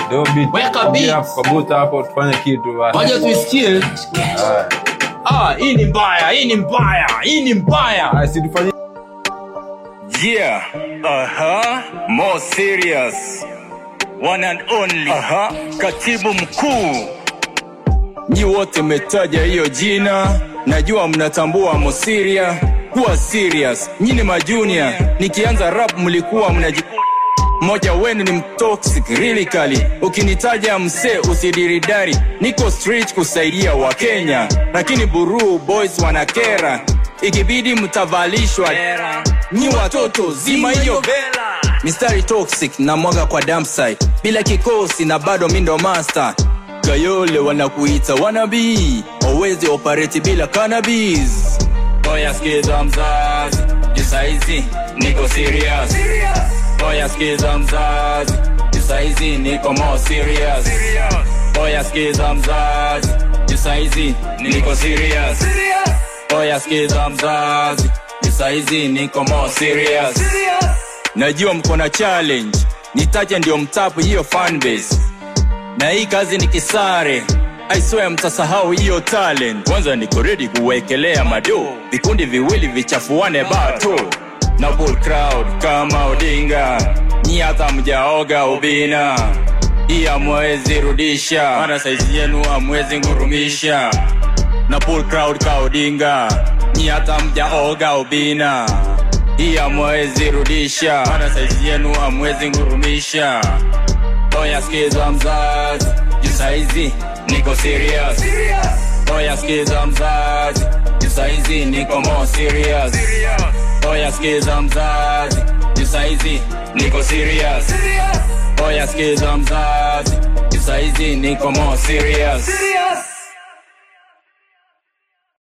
Leo beat. Weka Ongea beat. hapo kwa buta hapo tufanye kitu basi. Wacha tuisikie. Haya. Ah, hii ni mbaya, hii ni mbaya, hii ni mbaya. Haya, si tufanye Yeah, uh-huh. More serious. One and only. Aha. Katibu mkuu. Nyi wote mmetaja hiyo jina, najua mnatambua Mosiria kuwa serious. Nyi ni majunia, nikianza rap mlikuwa mnaji mmoja wenu ni mtoxic really kali. Ukinitaja msee usidiridari, niko street kusaidia Wakenya, lakini Buru boys wanakera, ikibidi mtavalishwa nyi watoto zima hiyo vela. Mistari toxic na mwaga kwa dump site, bila kikosi na bado mi ndo master. Kayole wanakuita wanabii, wawezi operate bila cannabis. Oya skiza mzazi, jisaizi niko serious. Oya skiza mzazi, jisaizi niko more serious. Oya skiza mzazi, jisaizi niko serious. Oya skiza mzazi, jisaizi niko more serious. Najua mko na challenge, nitaje ndio mtapu hiyo fanbase na hii kazi ni kisare I swear mtasahau hiyo talent kwanza niko ready kuwekelea mado vikundi viwili vichafuane bato na bull crowd kama odinga nyi hata mjaoga ubina hii amwezi rudisha mana saizi yenu amwezi ngurumisha na bull crowd ka odinga nyi hata mjaoga ubina hii amwezi rudisha mana saizi yenu amwezi ngurumisha Oya skiza mzazi, juu saizi niko serious. Oya skiza mzazi, juu saizi niko more serious. Oya skiza mzazi, juu saizi niko serious. Oya skiza mzazi, juu saizi niko more serious.